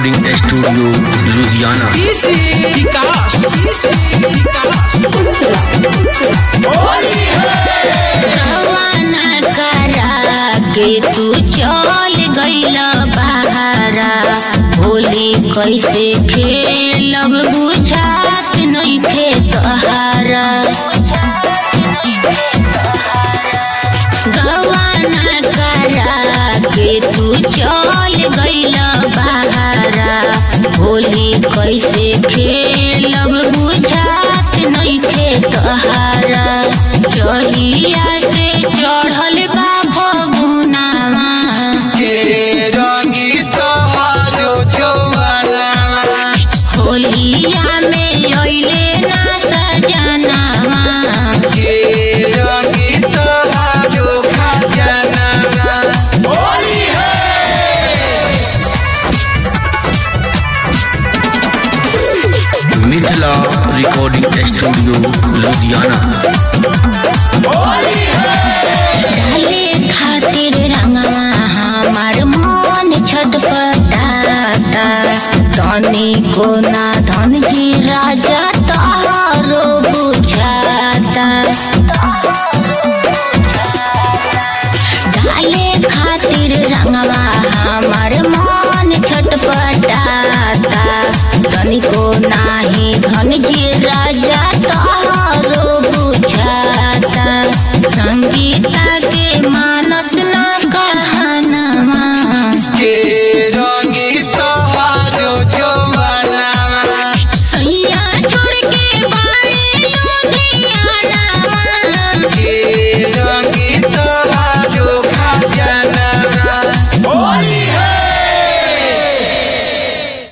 recording studio Ludhiana विकास रवाना करा के तू चल गइल बहारा होली कैसे खेलब बुझात नइखे तहारा रवाना करा के तू चल गइल बहारा होली कैसे खेलब बुझात नइखे तहारा चहिया से चढ़ल बा भगुनावा होलिया में अइले ना सजनावा मिथिला रिकॉर्डिंग स्टूडियो लुधियाना डाले खातिर रंगवा हमार मन छटपटाता तनी को ना धन जी राजा तारो बुझाता डाले खातिर रंगवा हमार मन छटपटाता तनिको नाही धन जी राजा तारो बुझाता संगीता